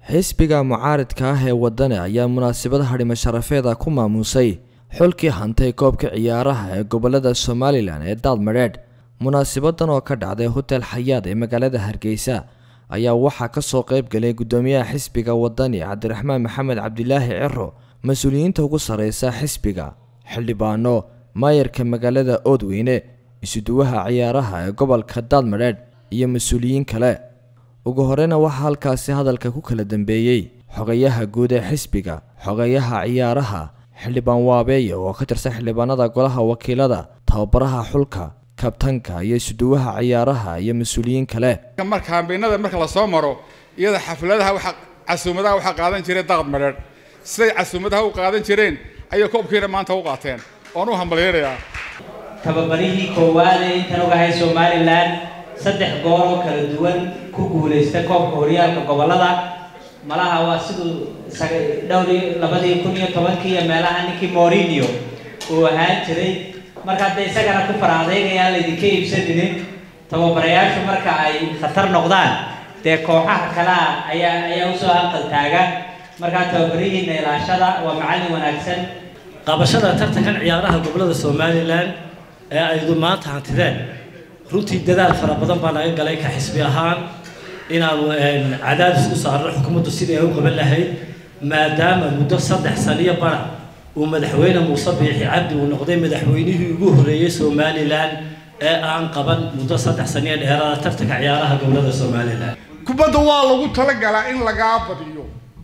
xisbiga mucaaridka ah ee wadani ayaa munaasabad hadhimo sharafeeda ku maamuusay xulkii hantay koobka ciyaaraha ee gobolada somalilan ee daadmadheedh munaasabadan oo ka dhacday hotel xayaad ee magaalada hargeysa ayaa waxaa kasoo qayb galay gudoomiyaha xisbiga wadani cabdiraxmaan maxamed cabdilaahi ciro mas-uuliyiinta ugu sareysa xisbiga xildhibaano maayarka magaalada oodweyne isuduwaha ciyaaraha ee gobolka daadmadheedh iyo mas-uuliyiin kale ugu horeyna waxaa halkaasi hadalka ku kala dambeeyey xogayaha guud ee xisbiga xogayaha ciyaaraha xildhibaan waabeeye oo ka tirsan xildhibaanada golaha wakiilada tababaraha xulka kabtanka iyo isuduwaha ciyaaraha iyo mas-uuliyiin kale marka hambeynada marka lasoo maro iyada xafladaha waxa casuumadaha waxaa qaadan jiray daaqad madheedh siday casuumadaha u qaadan jireen ayay koobkiina maanta u qaateen oon u hambalyaynayaa tababarihii koowaad ee intan ogahay somalilan saddex goor oo kala duwan ku guulaysta koobka horyaalka gobolada malaha waa siduu dhowr labadii kun iyo tobankii iyo meelaha ninkii morinio uu ahaan jiray marka hadda isagana ku faraadaynayaan laydinka iibsaninin tababarayaashu marka ay khatar noqdaan dee kooxaha kalea ayaa ayaa usoo hanqal taaga markaa tababarihiina ilaashada waa macallin wanaagsan qabashada tartankan ciyaaraha gobolada somalilan ee aydu maanta hantideen runtii dadaal fara badan baa naga galay ka xisbi ahaan inaanu cadaadis u saarno xukuumaddu sidii ay u qaban lahayd maadaama muddo saddex saniyo bara uu madaxweyne muuse biixi cabdi uu noqday madaxweynihii ugu horreeyey somalilan ee aan qaban muddo saddex saniyo dheeraada tartanka ciyaaraha gobolada somalilan kubadda waa lagu talagalaa in lagaa badiyo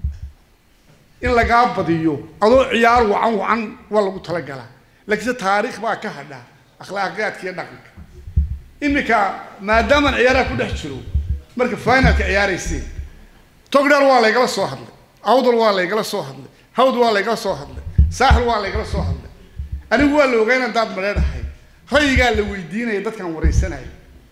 in lagaa badiyo adoo ciyaar wacan wacan waa lagu talagalaa laakiinse taariikh baa ka hadha akhlaaqiyaadka iyo dhaqanka iminka maadaamaan ciyaaraha ku dhex jiro marka finalka ciyaarayseen togdheer waa laygala soo hadlay awdal waa laygala soo hadlay hawd waa laygala soo hadlay saaxil waa laygala soo hadlay anigu waa la ogaa inaan daad madheedhahay rayigaa la weydiinaya dadkaan waraysanaya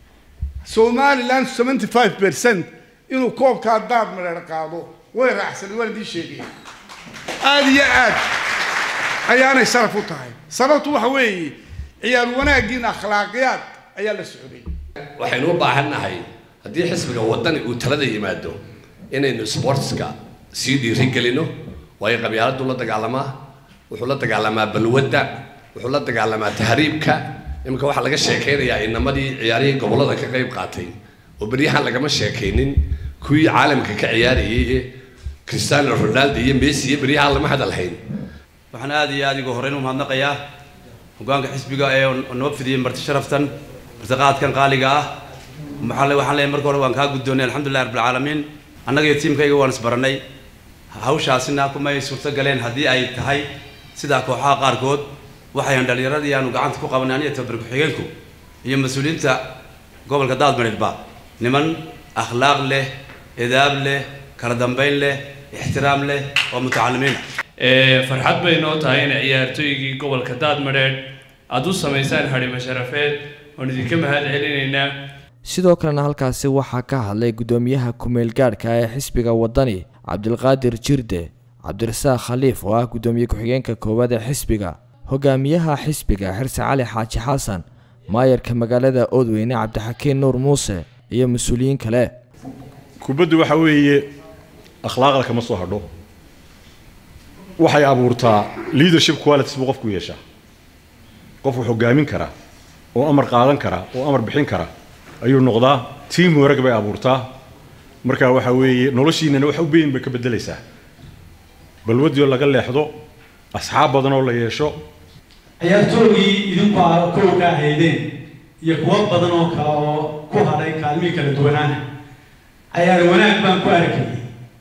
somaliland seventy five percent inuu koobkaa daad madheedh qaado way raacsanay waan idiin sheegaya aada iyo aad ayaanay sharaf u tahay sababtu waxa weeye ciyaar wanaaggiina akhlaaqiyaad ayaa la socday waxaynu u baahannahay haddii xisbiga waddani uu talada yimaado inaynu sportska sii dhiirigelino waayo qabyaaladdu la dagaalamaa wuxuu la dagaalamaa balwadda wuxuu la dagaalamaa tahriibka iminka waxaa laga sheekaynayaa inamadii ciyaarihii gobollada ka qayb qaatay oo beryahan lagama sheekaynin kuwii caalamka ka ciyaarayay ee cristiano ronaldo iyo messi iyo beryahan lama hadalhayn waxaan aada iyo aada igu horreyn u mahadnaqayaa hogaanka xisbiga ee noo fidiyey marti sharaftan martiqaadkan qaaliga ah maxaa waxaan leeyahay marka hore waan kaa guddoonnay alxamdulillahi rabbilcaalamiin annaga iyo tiimkayga waan isbarannay hawshaasina kumay suurto galeen haddii ay tahay sidaa kooxaha qaarkood waxayan dhallinyaradii aanu gacanta ku qabanay aniga tabar ku-xigeenku iyo mas-uuliyiinta gobolka daadmareedba niman akhlaaq leh edaab leh kala dambayn leh ixtiraam leh oo mutacalimiina farxad bay noo tahay in ciyaartooygii gobolka daadmadheedh aada u samaysaan hadhimo sharafeed oon idinka mahad celinaynaa sidoo kalena halkaasi waxaa ka hadlay gudoomiyaha ku-meel gaadhka ee xisbiga wadani cabdilqaadir jirde cabdirasaaq khaliif oo ah gudoomiye ku-xigeenka koowaad ee xisbiga hogaamiyaha xisbiga xirse cali xaaji xasan maayarka magaalada oodweyne cabdixakiin nuur muuse iyo mas-uuliyiin kale kubaddu waxa weeye akhlaaqda kama soo hadho waxay abuurtaa leadership qualities buu qofku yeeshaa qofku hogaamin karaa oo amar qaadan karaa oo amar bixin kara ayuu noqdaa team work bay abuurtaa marka waxa weeye noloshiinana wax u beyn bay ka beddelaysaa balwadii oo laga leexdo asxaab badan oo la yeesho ciyaartoogii idinku a kow ka ahaydeen iyo kuwo badan oo kale oo ku hadhay kaalmihii kala duwanaana cayaar wanaag baan ku arkayay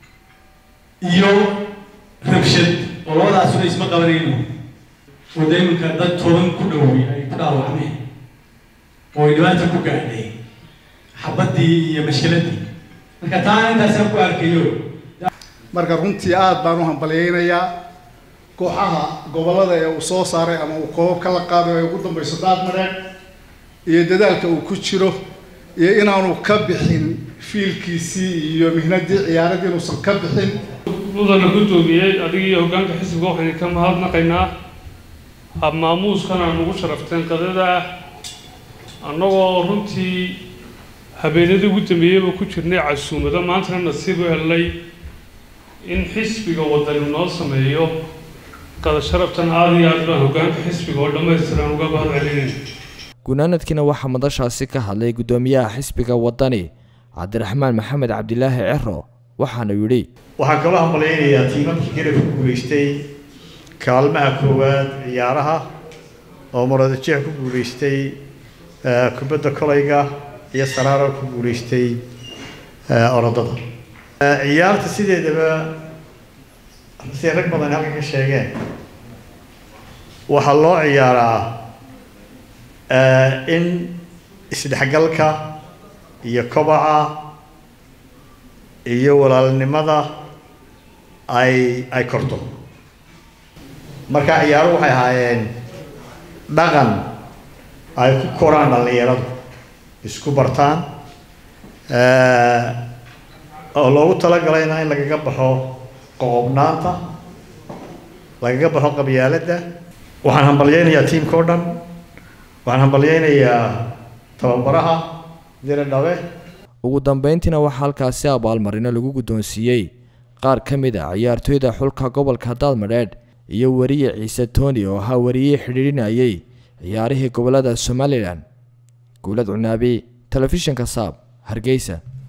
iyo rabshad oo labadaasuna isma qabanayno oo da iminka dad toban ku dhowey ay ku dhaawacmeen oo ay dhibaata ku gaadhay xabaddii iyo mashkiladdii marka taana intaasaan ku arkayo marka runtii aada baan u hambalyaynayaa kooxaha gobollada ee uu soo saaray ama uu koobab kala qaaday ay ugu dambayso daadmareed iyo dadaalka uu ku jiro iyo inaanu ka bixin fiilkiisii iyo mihnadii ciyaaradii inuusan ka bixin mudana guddoomiyey adiga iyo hoggaanka xisbiga waxaynu ka mahadnaqaynaa habmaamuuskan aan ugu sharafteen qadada ah annagoo runtii habeenadii ugu dambeeyeyba ku jirnay casuumado maantana nasiib u helnay in xisbiga wadani noo sameeyo qada sharaftan aada iyo aad baan hoggaanka xisbiga oo dhammaystiran uga mahad celinayna gunaanadkiina waxaa madashaasi ka hadlay guddoomiyaha xisbiga wadani cabdiraxmaan maxamed cabdilaahi cero waxaana yidhi waxaan kaloo hambalyaynayaa tiimadkii garabka guulaystay kaalmaha koowaad ciyaaraha oo maradajeex ku guulaystay kubadda kolayga iyo saraaro ku guulaystay orodada ciyaarta sideedaba siday rag badan halkan ka sheegeen waxaa loo ciyaaraa in isdhexgalka iyo kobaca iyo walaalnimada ay ay korto marka ciyaaruhu waxay ahaayeen dhaqan ay ku koraan dhallinyaradu isku bartaan oo loogu talagalayna in lagaga baxo qoqobnaanta lagaga baxo qabyaaladda waxaan hambalyaynayaa tiimka o dhan waxaan hambalyaynayaa tababaraha dire dhabe ugu dambeyntiina waxaa halkaasi abaalmarino lagu guddoonsiiyey qaar ka mid a ciyaartooyda xulka gobolka daadmadheedh iyo weriye ciise tooni oo ahaa wariyey xidhiidhinayay ciyaarihii gobolada somalilan guulad cunaabi telefishinka saab hargeysa